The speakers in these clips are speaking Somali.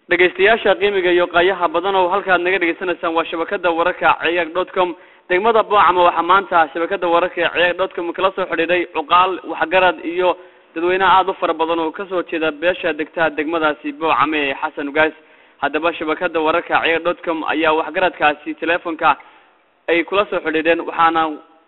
dhegaystayaasha qiimiga iyo qaayaha badan oo halkaad naga dhegaysanaysaan waa shabakada wararka ciyaag dot com degmada boocama waxaa maanta shabakada wararka ee ciyaag dot com kala soo xidhiidhay cuqaal waxgarad iyo dadweyne aada u fara badan oo kasoo jeeda beesha degtaha degmadaasi boocame ee xasan ugaas haddaba shabakada wararka ciyaag dot com ayaa waxgaradkaasi teleefonka ay kula soo xidhiidheen waxaana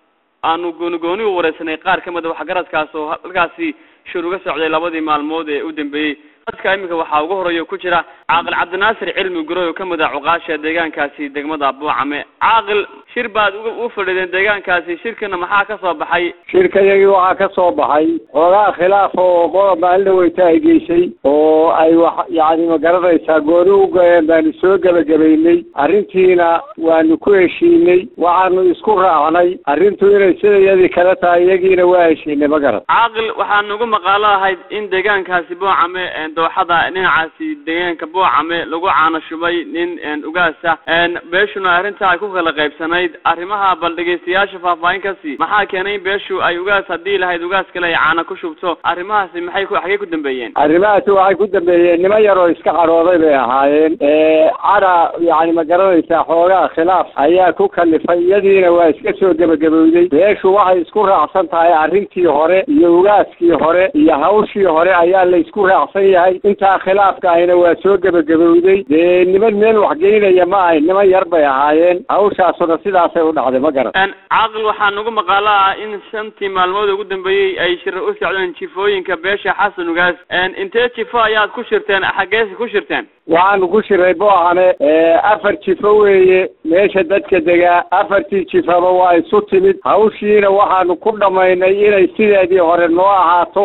aanu gooni gooni u wareysanay qaar kamid a waxgaradkaas oo halkaasi shir uga socday labadii maalmood ee u dambeeyey dadka iminka waxaa ugu horeeya ku jira caaqil cabdinaasir cilmi guroy oo kamid ah cuqaasha deegaankaasi degmada buucame caaqil shir baad u fadhiideen deegaankaasi shirkina maxaa ka soo baxay shirkayagii waxaa ka soo baxay xoogaa khilaaf oo qodob maalin dhaweyta ay geysay oo ay wax yacni ma garanaysaa gooni u goyeen baanu soo gebagabaynay arrintiina waanu ku heshiinay waxaanu isku raacnay arrintu inay sidayadii kale tahay iyagiina waa heshiinay ma garan caaqil waxaa nagu maqaalo ahayd in deegaankaasi buucame dooxada dhinacaasi deegaanka buucame lagu caano shubay nin ugaasa beeshuna arrinta ay ku kala qaybsanayd arrimaha bal dhegaystayaasha faahfaahin kasi maxaa keenay in beeshu ay ugaas haddii lahayd ugaas kale ay caano ku shubto arrimahaasi maxay ku xagee ku dambeeyeen arrimahaasi waxay ku dambeeyeen niman yar oo iska cadhooday bay ahaayeen cadha yacni ma garanaysaa xoogaa khilaaf ayaa ku kalifay iyadiina waa iska soo gebagabowday beeshu waxay isku raacsan tahay arrintii hore iyo ugaaskii hore iyo hawshii hore ayaa la isku raacsan yahay intaa khilaafka ahina waa soo gebagabowday dee niman meel waxgeynaya ma ahay niman yar bay ahaayeen hawshaasuna sidaasay u dhacday ma garan caaqil waxaa nagu maqaalo ah in shantii maalmood ugu dambeeyey ay shir u socdeen jifooyinka beesha xasan ugaas intee jifo ayaad ku shirteen xaggeesi ku shirteen waxaanu ku shiray boocane afar jifo weeye meesha dadka degaa afartii jifaba waa isu timid hawshiina waxaanu ku dhammaynay inay sideedii hore noo ahaato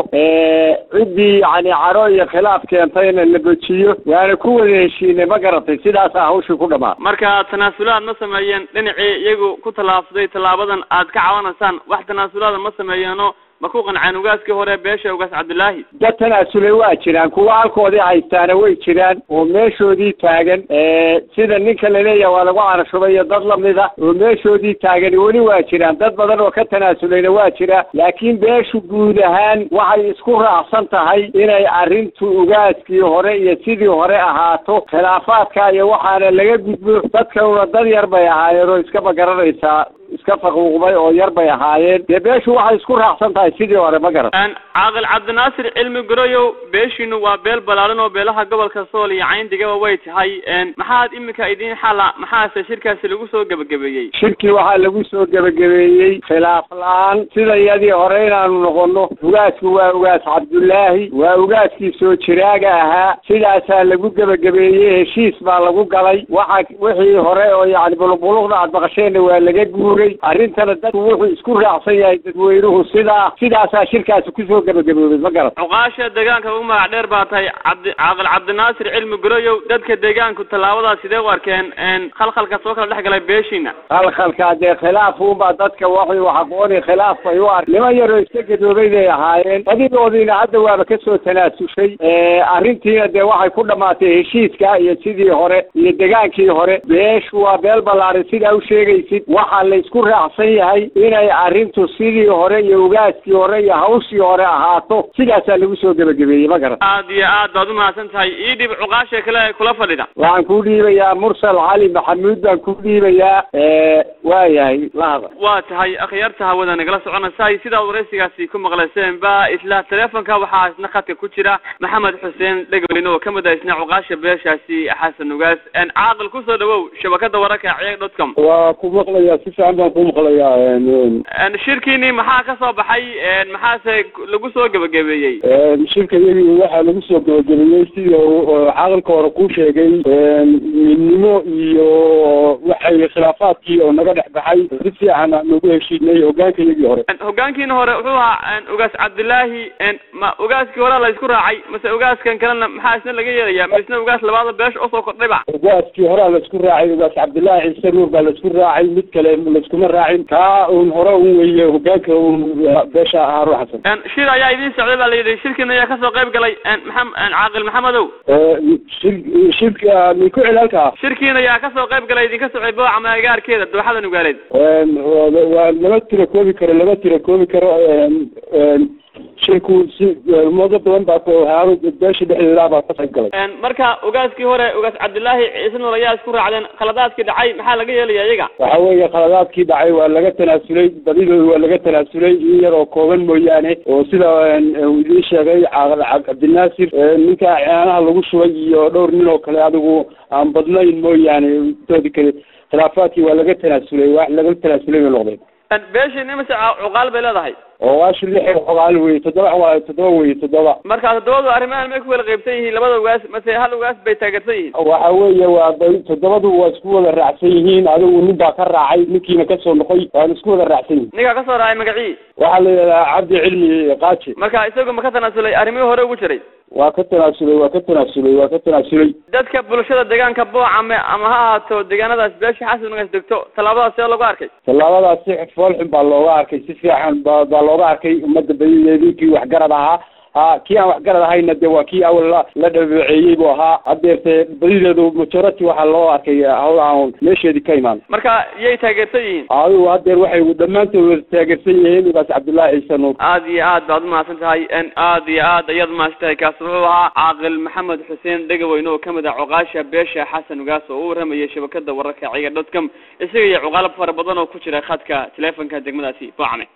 ciddii yacni caro iyo khilaaf keentayna la bejiyo waana ku wada heshiinay ma garatay sidaasaa hawshii ku dhammaa marka tanaasulaad ma sameeyeen dhinacii iyagu ku tallaabsaday tallaabadan aad ka cawanaysaan wax tanaasulaada ma sameeyeeno ma ku qanceen ugaaskii hore beesha ugaas cabdillaahi dad tanaasulay waa jiraan kuwa halkoodii haystaana way jiraan oo meeshoodii taagan sida ninka laleeyaha waa lagu canashubayo dad lamida oo meeshoodii taagan weli waa jiraan dad badan oo ka tanaasulayna waa jira laakiin beeshu guud ahaan waxay isku raacsan tahay inay arrintu ugaaskii hore iyo sidii hore ahaato khilaafaadka iyo waxaana laga gudbo dadkanuna dad yar bay ahaayeen oo iska magaranaysaa iska faquuqday oo yar bay ahaayeen dee beeshu waxay isku raacsan tahay sidii hore ma garan caaqil cabdinaasir cilmi goroyow beeshiinu waa beel balaaran oo beelaha gobolka sool iyo cayndigaba way tahay maxaad iminka idiin xala maxaase shirkaasi lagu soo gebagabeeyey shirkii waxaa lagu soo gebagabeeyey khilaaf la-aan sida iyadii hore inaanu noqono ugaasku waa ugaas cabdullaahi waa ugaaskii soo jiraaga ahaa sidaasaa lagu gebagabeeyey heshiis baa lagu galay waxa wixii hore oo yacni buluqbuluqda aad maqasheenna waa laga guuray arrintana dadku wuxuu isku raacsan yahay dadweynuhu sidaa sidaasaa shirkaasi kusoo gebagaboobay ma garan cuqaasha deegaanka ugu magac dheer baa tahay cabdi caaqil cabdinaasir cilmi goroyow dadka deegaanku tallaabadaas sidee u arkeen khalkhalka soo kala dhex galay beeshiina khalkhalka dee khilaaf unbaa dadka waxay wax aqooni khilaaf bay u ark niman yaroo iska gadoobay bay ahaayeen badidoodiina hadda waaba kasoo tanaasushay arrintiina dee waxay ku dhamaatay heshiiska iyo sidii hore iyo degaankii hore beeshu waa beel ballaaran sidaa u sheegaysid waxaa la isku raacsan yahay inay arrintu sidii hore iyo ugaaskii hore iyo hawshii hore ahaato sidaasaa lagu soo gebagabeeyey ma garan aad iyo aad baad umahadsan tahay ii dhib cuqaasha kale kula fadhida waxaan ku dhiibayaa mursal cali maxamuud baan ku dhiibayaa waayahay lahada waa tahay akhyaarta hawada nagala soconaysaay sidaad waraysigaasi ku maqlayseen ba isla teleefonka waxaa isna khadka ku jira maxamed xuseen dhegolin oo kamid ah isna cuqaasha beeshaasi xasan ugaas caaqil kusoo dhawow shabakada wararka ciyaag dot com waa ku maqlayaa si fiican baan ku maqlayaa shirkiini maxaa ka soo baxay maxaase lagu soo gebagabeeyey shirka iyagii waxaa lagu soo gebagabeeyey sida caaqilka hore kuu sheegay midnimo iyo waxay khilaafaadkii oo naga dhex baxay si fiican nagu heshiinay hogaanka iyagii hore hogaankiina hore wuxuu ahaa ugaas cabdillaahi ma ugaaskii hore la isku raacay mase ugaaskan kalena maxaa isna laga yeelaya ma isna ugaas labaada beesha usoo kordhayba ugaaskii horea la isku raacay ugaas cabdillaahi ciise nuur baa la isku raacay mid kale laiskuma raacin kaa un hore un weeye hogaanka un beesha haarun xasan shir ayaa idiin socday baa la yidhi shirkiina ayaa kasoo qayb galay maxam caaqil maxamedow shir shirka mi ku celi halkaa shirkiina ayaa kasoo qayb galay idinka socday boocama agaarkeeda dooxada nugaaleed waa lama tira koobi karo lama tira koobi karo shirku si moodo badan baa haaro beesha dhexdeeda baa ka qayb galay marka ogaaskii hore ogaas cabdillaahi ciise nool ayaa isku raacdeen khaladaadkii dhacay maxaa laga yeelaya iyaga waxa weeye khaladaadkii dhacay waa laga tanaasulay badidooda waa laga tanaasulay in yar oo kooban mooyaane oo sida uu idiin sheegay cabdinaasir ninka caanaha lagu shubay iyo dhowr nin oo kale adigu aan badnayn mooyaane doodi kale khilaafaadkii waa laga tanaasulay wax laga tanaasulay bay noqdeen beeshii nimise cuqaal bay leedahay oo waashi lix cuqaal wey toddoba waa toddoba wey toddoba marka toddobadu arrimahan may ku wada qaybsan yihiin labada ugaas mase hal ugaas bay taageersan yihiin waxa weeye waa toddobadu waa isku wada raacsan yihiin adigu nin baa ka raacay ninkiina kasoo noqoy waan isku wada raacsan yihin ninkaa kasoo raacay magacii waxaa la yidhahdaa cabdi cilmi qaaji marka isagu ma ka tanaasulay arrimihii hore ugu jiray waa ka tanaasulay waa ka tanaasulay waa ka tanaasulay dadka bulshada deegaanka boocame ama ha ahaato deegaanadaas beesha xasan ugaas degto tallaabadaas see looga arkay tallaabadaas si foolxun baa looga arkay si fiican ba baa looga arkay ummadda badideedii kii waxgarad ahaa ha kii aan waxgarad ahayna de waa kii awal la la dhabeeceeyey buu ahaa hadeerte badideedu majority waxaa loo arkay hawlahan meesheedii ka imaan marka yay taageersan yihiin adigu hadeer waxay dhammaantood wada taageersan yihiin ugaas cabdullaahi ciise nuur aad iyo aad baad umahadsan tahay aad iyo aad ayaad umahadsan tahay kaasi wuxuu ahaa caaqil maxamed xuseen dhegaweyne oo kamid ah cuqaasha beesha xasan ugaas oo u waramayay shabakada wararka ciga dot com isaga iyo cuqaalo fara badan oo ku jira khadka teleefonka degmadaasi boocame